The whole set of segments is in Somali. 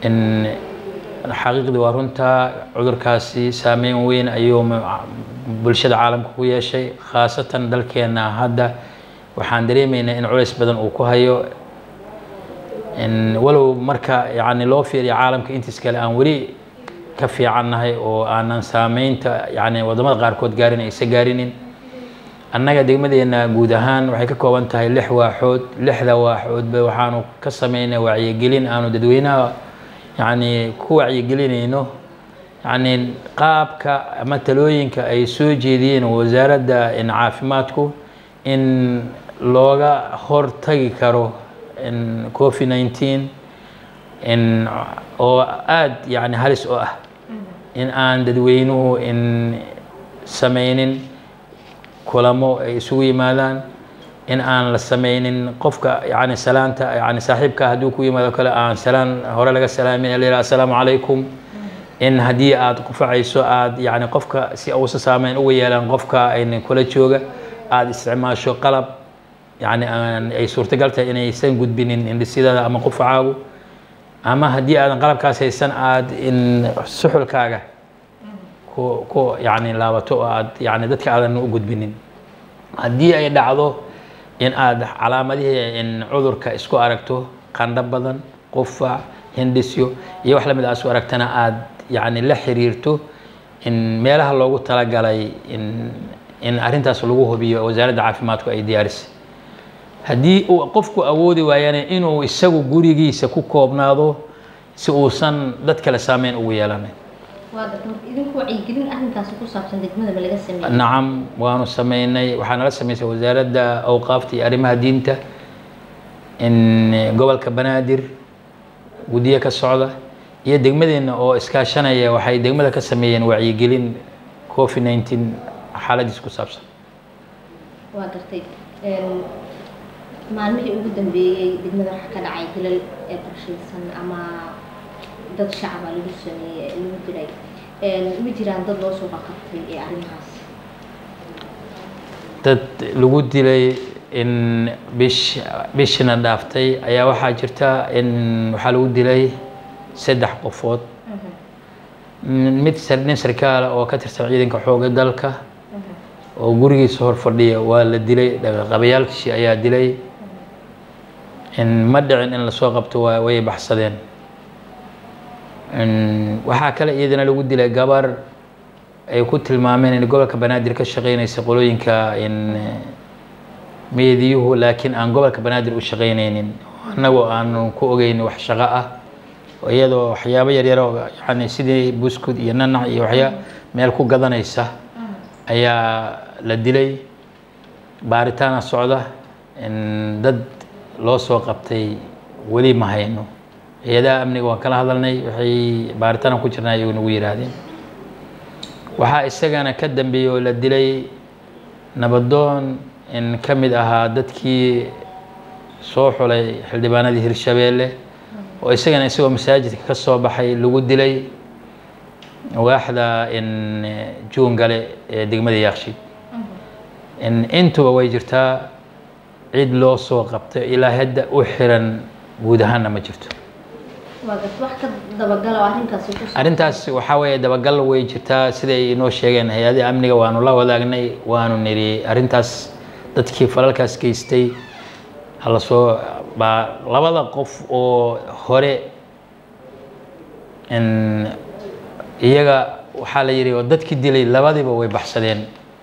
in xaqiiqdii waa runtaa cudurkaasi saameyn weyn ayuu bulshada caalamka ku yeeshay khaasatan dalkeena hadda waxaan dareemaynaa in culays badan uu ku hayo walow marka yani loo fiiriyo caalamka intiis kale aan weli ka fiicannahay oo aanan saameynta yani wadamada qaarkood gaarin aysa gaarinin annaga degmadeena guud ahaan waxay ka kooban tahay lix waaxood lixda waaxoodba waxaanu ka sameynay wacyigelin aanu dadweynaha yani ku wacyigelinayno yani qaabka ama talooyinka ay soo jeediyeen wasaaradda caafimaadku in looga hortagi karo covid nineteen oo aada yani halis u ah in aan dadweynuhu in sameynin kulamo ay isugu yimaadaan in aan la sameynin qofka yani salaanta yani saaxiibka hadduu ku yimaado kale aan salaan hore laga salaamin la yidhaha assalaamu calaykum in haddii aada qufacayso aada yani qofka si uusa saameyn uga yeelaan qofka ayna kula jooga aada isticmaasho qalab yani ay suurtagal tahay inaysan gudbinin indhisidaada ama qufacaagu ama haddii aadan qalabkaas haysan aada in suxulkaaga ku ku yani laabato oo aad yani dadka aadan u gudbinin haddii ay dhacdo in aada calaamadihii in cudurka isku aragto qandho badan qufac hindhisyo iyo wax lamid aasu aragtana aada yani la xiriirto in meelaha loogu talagalay in in arrintaas lagu hubiyo wasaaradda caafimaadku ay diyaarisay haddii uu qofku awoodi waayana inuu isagu gurigiisa ku koobnaado si uusan dad kale saameyn ugu yeelanin nacam waanu sameynay waxaa nala sameysay wasaaradda awqaafta iyo arrimaha diinta in gobolka banaadir guddiyo ka socda iyo degmadeena oo iskaashanaya waxay degmada ka sameeyeen wacyigelin covid nineteen xaaladiis ku saabsan waa gartay maalmihii ugu dambeeyey degmada waxaa ka dhacay dilal ee qorshaysan ama dad shacaba lagu sameeyey lagu dilay ma jiraan dad loo soo qaqabtay ee arrimahaas dad lagu dilay in bish bishina dhaaftay ayaa waxaa jirta in waxaa lagu dilay saddex qofood mid nin sarkaala oo ka tirsan ciidanka xooga dalka oo gurigiisa hor fadhiya waa la dilay dhaqaqabayaalkii ayaa dilay in ma dhicin in lasoo qabto waa way baxsadeen waxaa kale iyadana lagu dilay gabar ay ku tilmaameen in gobolka banaadir ka shaqeynaysa qolooyinka in meediyuhu laakiin aan gobolka banaadir u shaqeyneynin annagoo aanu ku ogeyn wax shaqo ah iyadoo waxyaabo yaryaro yani sidii buskud iyo nanac iyo waxyaa meel ku gadanaysa ayaa la dilay baaritaana socda dad loo soo qabtay weli ma hayno hay-adaha amniga waan kala hadalnay waxay baaritaana ku jirnaa iyagu nagu yihaahdeen waxaa isagana ka dambeeyey oo la dilay nabadoon in ka mid ahaa dadkii soo xulay xildhibaanadii hirshabeelle oo isagana isagoo masaajidka ka soo baxay lagu dilay waaxda in juungale ee degmada yaaqshiid in intuba way jirtaa cid loo soo qabtay ilaa hadda u xiran guud ahaanna ma jirto arrintaas waxaa weeye dabagal way jirtaa siday inoo sheegeen hay-adahi amniga waanu la wadaagnay waanu niri arrintaas dadkii falalkaas geystay hala soo baa labada qof oo hore in iyaga waxaa la yidhi oo dadkii dilay labadiiba way baxsadeen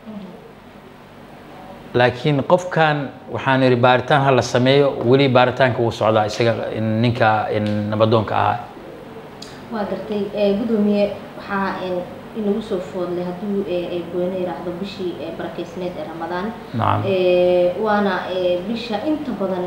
laakiin qofkan waxaan yidhi baaritaan ha la sameeyo weli baaritaanka wuu socdaa isaga ninka nabadoonka ahaa waa gartay gudoomiye waxaa inagu soo foodlay hadduu goyno yiraahdo bishii barakeysneed ee ramadaan nacam waana bisha inta badan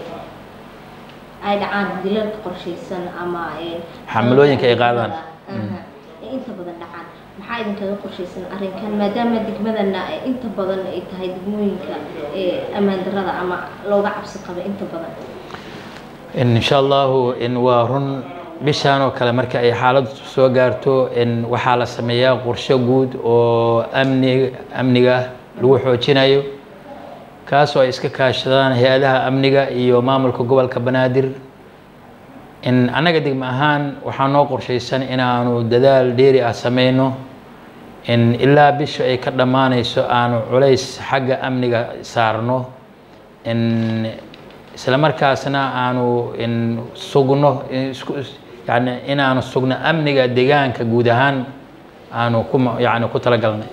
ay dhacaan dilalka qorshaysan ama xamilooyinka ay qaadaan inta badan dhacaan maxaa idinkaga qorshaysan arrinkan maadaama degmadana inta badan ay tahay degmooyinka ammaan darada ama looga cabsi qaba inta badan insha allahu in waa run bishaan oo kale marka ay xaaladdu soo gaarto in waxaa la sameeyaa qorshe guud oo amni amniga lagu xoojinayo kaasoo ay iska kaashadaan hay-adaha amniga iyo maamulka gobolka banaadir in annaga degmo ahaan waxaa noo qorshaysan inaanu dadaal dheeri ah sameyno in ilaa bisha ay ka dhammaanayso aanu culays xagga amniga saarno in isla markaasna aanu in sugno isku yani inaanu sugno amniga deegaanka guud ahaan aanu ku yani ku talagalnay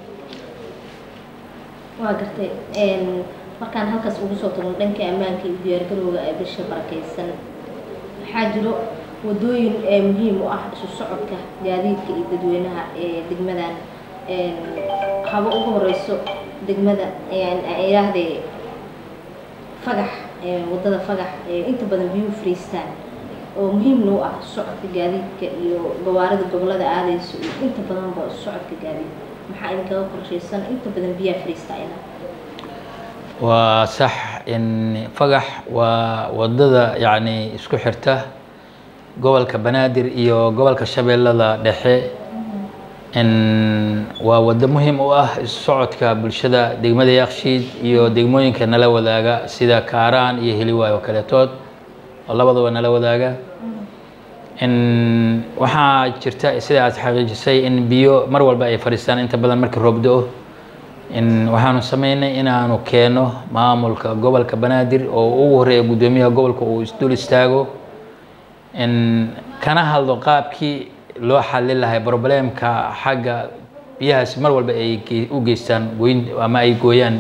waa gartay markaan halkaas ugu soo tagno dhanka ammaanka iyo diyaargarowga ee bisha barakeysan waxaa jiro wadooyin ee muhiim u ah isu socodka gaadiidka iyo dadweynaha ee degmadan haba ugu horeyso degmada ilaahdee fagax wadada fagax inta badan biyuu fariistaan oo muhiimna u ah socodka gaadiidka iyo gawaarida gobolada aadayso iyo inta badanba socodka gaadiid maxaa idinkaga qorshaysan inta badan biyaa fariista ina waa sax in fagax waa wadada yacni isku xirta gobolka banaadir iyo gobolka shabeellada dhexe in waa waddo muhiim u ah isu socodka bulshada degmada yakshiid iyo degmooyinka nala wadaaga sida kaaraan iyo heliwaay oo kaletood oo labadaba nala wadaaga in waxaa jirta sida aad xaqiijisay in biyo mar walba ay fadhiistaan inta badan marka roob do-o in waxaanu sameynay inaanu keeno maamulka gobolka banaadir oo ugu horeeya guddoomiyaha gobolka uu isdul istaago in kana hadlo qaabkii loo xalin lahay problemka xagga biyahaasi mar walba ay u geystaan goyn ama ay gooyaan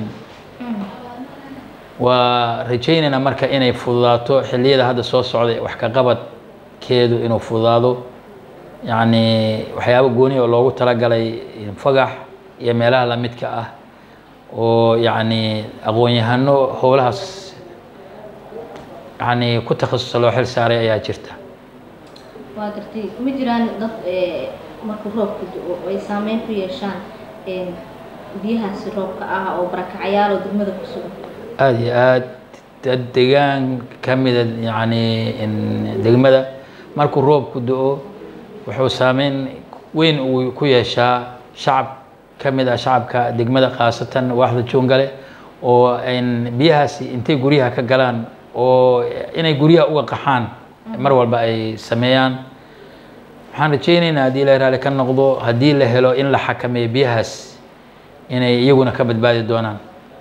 waa rajaynaynaa marka inay fududaato xilliyada hadda soo socday wax ka qabadkeedu inuu fududaado yacni waxyaaba gooni oo loogu talagalay fagax iyo meelaha lamidka ah oo yacni aqoon-yahano howlahaas yacni ku takhasusa loo xil saaray ayaa jirta waa gartay ma jiraan dad markuu roobku do-o ay saameyn ku yeeshaan biyahaasi roobka ah oo barakacayaal oo degmada ku sugan aada iyo aad dad degaan ka mida yacni degmada markuu roobku do-o wuxuu saameyn weyn uu ku yeeshaa shacab ka mid ah shacabka degmada khaasatan waaxda joongale oo n biyahaasi intay guryaha ka galaan oo inay guryaha uga qaxaan mar walba ay sameeyaan waxaan rajaynaynaa haddii la raali ka noqdo haddii la helo in la xakameeyo biyahaas inay iyaguna ka badbaadi doonaan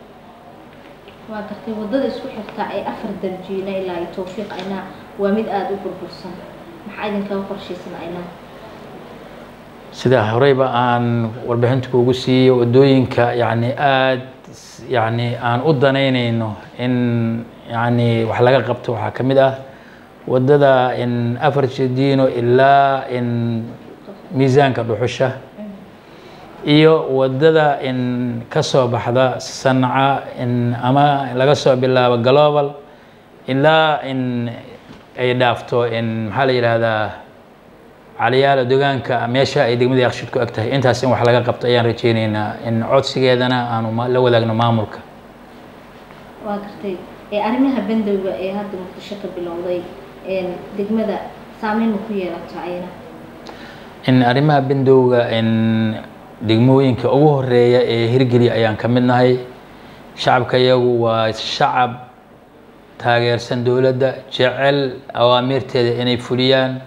waa gartay waddada isku xirta ee afar darjiina ilaa iyo towfiiq aynaa waa mid aada u burbursan maxaa idinkaga qorshaysan aynaa sida horeyba aan warbixinta kuugu siiyey waddooyinka yacni aada yacni aan u danaynayno in yacni wax laga qabto waxaa ka mid ah waddada in afar jadiino ilaa in miisaanka dhuxusha iyo waddada in ka soo baxda sanca in ama laga soo bilaabo global ilaa in ay dhaafto in maxaa la yidhaahdaa caliyaala dogaanka meesha ay degmada yakshiid ku eg tahay intaas in wax laga qabto ayaan rajeyneynaa in codsigeedana aanu la wadaagno maamulka waa gartay arrimaha bandowga ee hadda muqdisho ka bilowday degmada saameyn ma ku yeelato ayna in arrimaha bandowga in degmooyinka ugu horeeya ee hirgeliya ayaan ka mid nahay shacabka iyagu waa shacab taageersan dowladda jecel awaamiirteeda inay fuliyaan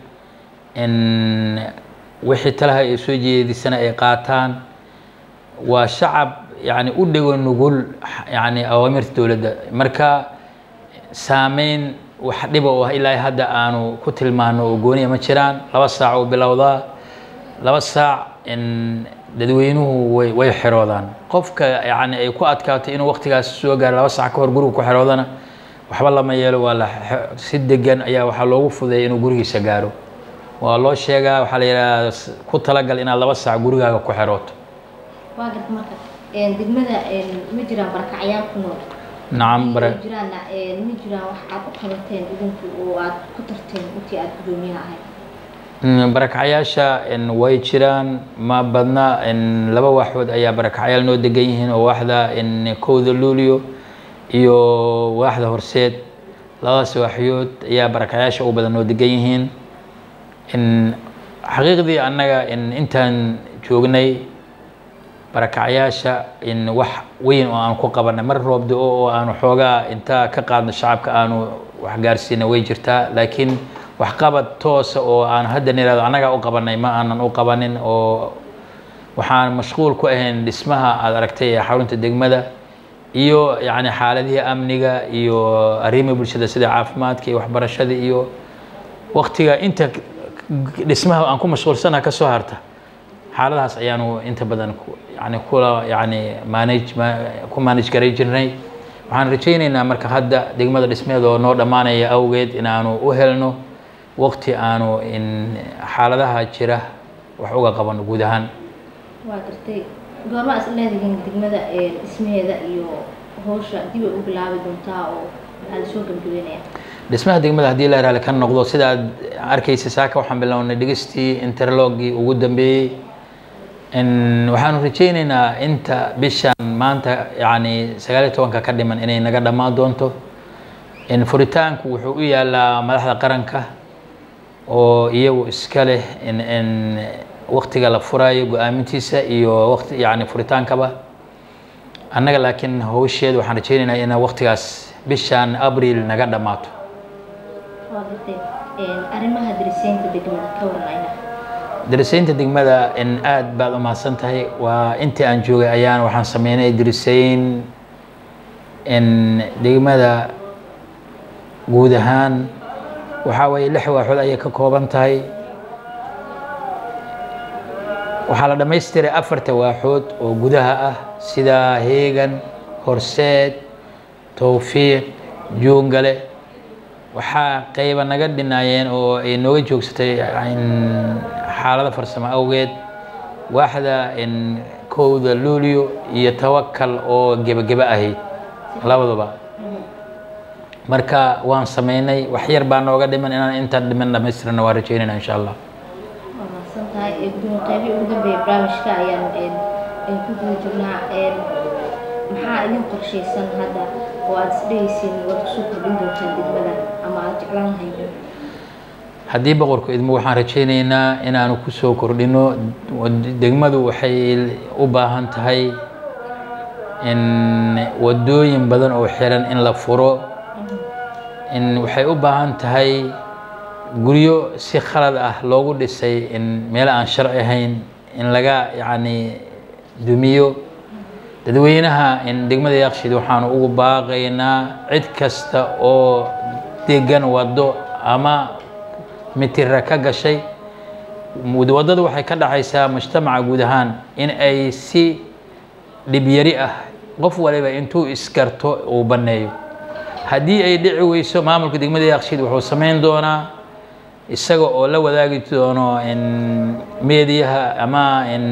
in wixii talaha ay soo jeedisana ay qaataan waa shacab yani u dhego nugul yani awaamirta dowladda marka saameyn wax dhiba u ah ilaa hadda aanu ku tilmaano oo gooniya ma jiraan laba saac uu bilowdaa laba saac in dadweynuhu way way xiroodaan qofka yani ay ku adkaato inuu waqtigaas soo gaaro laba saac ka hor guriga ku xiroodana waxba lama yeelo waa la si degan ayaa waxaa loogu fudeeya inuu gurigiisa gaaro waa loo sheegaa waxaa la yidhahdaa ku talagal inaad laba saac gurigaaga ku xirooto waa garta marka degmada ma jiraan barakacyaal ku nool nacam bara jiraana ma jiraan wax aad u qabateen idinku oo aad ku tarteen intii aad gudoomiyaha ahayd barakacyaasha way jiraan ma badna laba waaxood ayaa barakacyaal noo degan yihiin oo waaxda kowda luulio iyo waaxda horseed labadaas waaxyood ayaa barakacyaasha ugu badan noo degan yihiin xaqiiqdii annaga intaan joognay barakacyaasha wax weyn oo aan ku qabanay mar roob do-o oo aanu xoogaa intaa ka qaadno shacabka aanu wax gaarsiina way jirtaa laakiin waxqabad toosa oo aan hadda nirahdo annagaa u qabanay ma aanan u qabanin oo waxaan mashquul ku ahayn dhismaha aada aragtay ee xarunta degmada iyo yacni xaaladihii amniga iyo arrimaha bulshada sida caafimaadka iyo waxbarashada iyo waktiga inta dhismaha aan ku mashquulsanaha ka soo harta xaaladahaas ayaanu inta badan yani kula yani manage ku manage garay jirnay waxaan rajaynaynaa marka hadda degmada dhismeed oo noo dhammaanaya awgeed in aanu u helno waqti aanu in xaaladaha jira wax uga qabano guud ahaan waa gartay goorma is leedihiin degmada dhismaheeda iyo hawsha dib ay u bilaabi doontaa oo maxaa lasoo gabagabeynaya dhismaha degmada haddii la raali ka noqdo sida aad arkaysa saaka waxaan bilownay dhigistii interlogii ugu dambeeyey waxaanu rajaynaynaa inta bishan maanta yani sagaaliyo tobanka ka dhiman inay naga dhammaan doonto furitaanku wuxuu u yaalaa madaxda qaranka oo iyagu iska leh in waktiga la furayo go-aamintiisa iyo wati yani furitaankaba annaga laakiin hawsheed waxaan rajaynaynaa in waktigaas bishan abril naga dhammaato waa gartay arrimaha dariseynta degmada ka waranayna dariseynta degmada in aad baad u mahadsan tahay waa intii aan joogay ayaan waxaan sameynay dariseyn in degmada guud ahaan waxaa weeye lix waaxood ayay ka kooban tahay waxaa la dhammaystiray afarta waaxood oo gudaha ah sida heegan horseed towfiiq juungale waxaa qayba naga dhinaayeen oo ay nooga joogsatay xaalada farsamo awgeed waaxda in kowda luulio iyo tawakal oo gebageba ahayd labaduba marka waan sameynay wax yar baa nooga dhiman inaan intaan dhiman dhamaystirana waa rajeynayna insha allah waa mahadsan tahay guddoon qaybii ugu dambeeya barnaamijka ayaan ku guda jirnaa maxaa idin qorshaysan hadda oo aada isdhehaysiin waad kusoo kordhin doontaan degmada ama aada jeclaan lahaydin haddii boqorku idmo waxaan rajaynaynaa inaanu kusoo kordhino degmadu waxay u baahan tahay in wadooyin badan oo xiran in la furo in waxay u baahan tahay guryo si khalad ah loogu dhisay in meelo aan sharci ahayn in laga yacni dumiyo dadweynaha in degmada yaaqshiid waxaanu ugu baaqaynaa cid kasta oo degan waddo ama mitira ka gashay waddada waxay ka dhaxaysaa mujtamaca guud ahaan in ay si dhibyari ah qof waliba intuu isgarto uu banneeyo haddii ay dhici weyso maamulka degmada yaaqshiid wuxuu samayn doonaa isaga oo la wadaagi doono in meediyaha ama in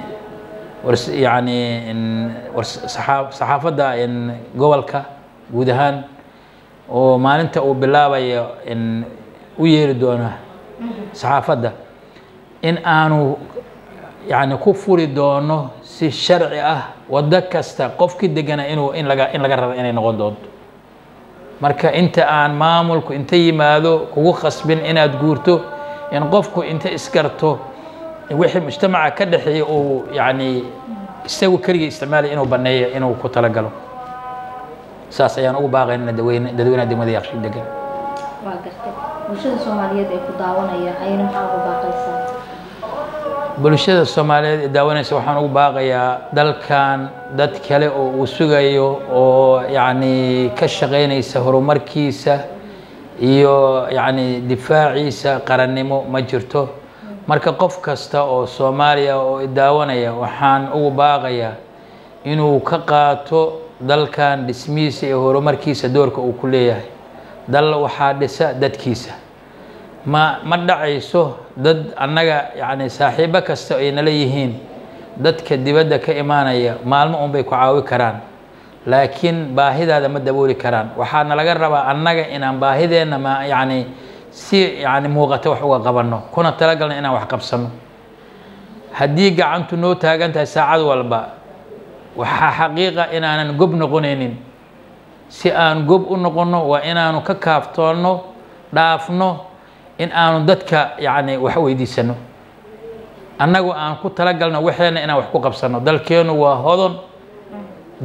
yani saxaafadda in gobolka guud ahaan oo maalinta uu bilaabayo in u yeeri doona saxaafadda in aanu yani ku furi doono si sharci ah waddo kasta qofkii degana inuu in laga in laga rabo inay noqon doonto marka inta aan maamulku inta yimaado kugu khasbin inaad guurto in qofku inta isgarto wixii mujtamaca ka dhexeeya uu yani isagu keligii isticmaalaya inuu banneeyo inuu ku talagalo saas ayaan ugu baaqaynana dadweyne dadweynaha degmada yaaqshiid degan waa gartay bulshada soomaaliyeed ee ku daawanaya ayna maxaa ugu baaqaysaa bulshada soomaaliyeed ee daawanaysa waxaan ugu baaqayaa dalkan dad kale oo uu sugayo oo yacni ka shaqaynaysa horumarkiisa iyo yacni difaaciisa qarannimo ma jirto marka qof kasta oo soomaaliya oo daawanaya waxaan ugu baaqayaa inuu ka qaato dalkan dhismihiisa iyo horumarkiisa doorka uu ku leeyahay dal waxaa dhisa dadkiisa ma ma dhacayso dad annaga yacni saaxiibo kasta ay nala yihiin dadka dibadda ka imaanaya maalmo unbay ku caawi karaan laakiin baahidaada ma dabooli karaan waxaana laga rabaa annaga inaan baahideenna ma yacni si yacni muuqata wax uga qabanno kuna talagalna inaan wax qabsanno haddii gacantu noo taagan tahay saacad walba waxaa xaqiiqa inaanan gob noqonaynin si aan gob u noqonno waa inaanu ka kaaftoonno dhaafno in aanu dadka yacni wax weydiisano annagu aan ku talagalno waxeenna inaan wax ku qabsanno dalkeennu waa hodon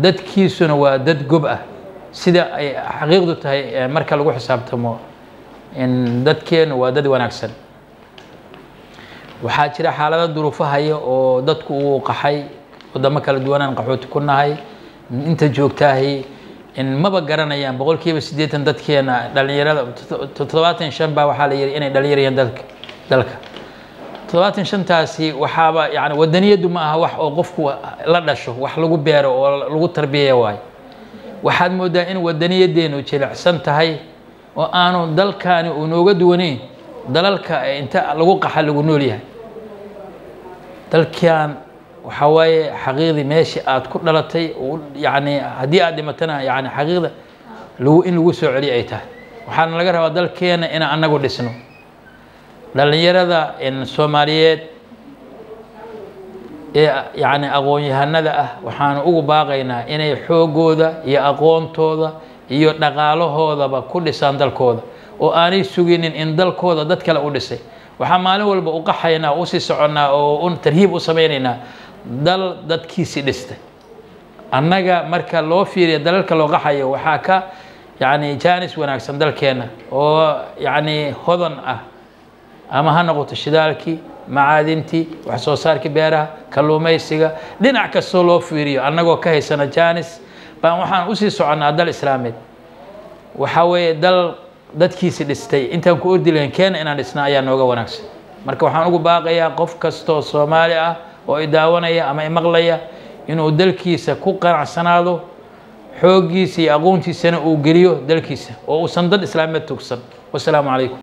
dadkiisuna waa dad gob ah sida ay xaqiiqdu tahay marka lagu xisaabtamo in dadkeenu waa dad wanaagsan waxaa jira xaalado duruufahaya oo dadku uu qaxay wadamo kala duwanaan qaxooti ku nahay inta joogtaahi in maba garanayaan boqol kiiba siddeetan dadkeena dhalinyarada toddobaatan shan baa waxaa la yihi inay dhalinyarayaan dalka dalka toddobaatan shantaasi waxaaba yani wadaniyaddu ma aha wax oo qofku la dhasho wax lagu beero oo lagu tarbiyeya waayo waxaad moodaa in wadaniyadeenu jilicsan tahay oo aanu dalkaani uu nooga duwaneyn dalalka inta lagu qaxa lagu nool yahay dalkan waxaa waaye xaqiiqdii meeshii aad ku dhalatay yani haddii aad dhimatana yani xaqiiqda lagu in lagu soo celiyo ay tahay waxaana laga rabaa dalkeena inaan anagu dhisno dhalinyarada soomaaliyeed ee yani aqoon-yahanada ah waxaanu ugu baaqaynaa inay xoogooda iyo aqoontooda iyo dhaqaalahoodaba ku dhisaan dalkooda oo aanay suginin in dalkooda dad kale u dhisay waxaa maalin walba u qaxaynaa usii soconnaa oo tarhiib u samaynaynaa dal dadkiisii dhistay annaga marka loo fiiriya dalalka loo qaxayo waxaa ka yani jaanis wanaagsan dalkeena oo yani hodan ah ama ha noqoto shidaalkii macaadintii wax soo saarkii beeraha kalluumaysiga dhinac kastoo loo fiiriyo annagoo ka haysana jaanis baan waxaan usii soconnaa dal islaameed waxaa weeye dal dadkiisi dhistay intaan ku ordi lahayn keena inaan dhisna ayaa nooga wanaagsan marka waxaan ugu baaqayaa qof kastoo soomaali ah oo i daawanaya ama i maqlaya inuu dalkiisa ku qanacsanaado xooggiisa iyo aqoontiisana uu geliyo dalkiisa oo uusan dad islaameed tugsan wasalaamu calaykum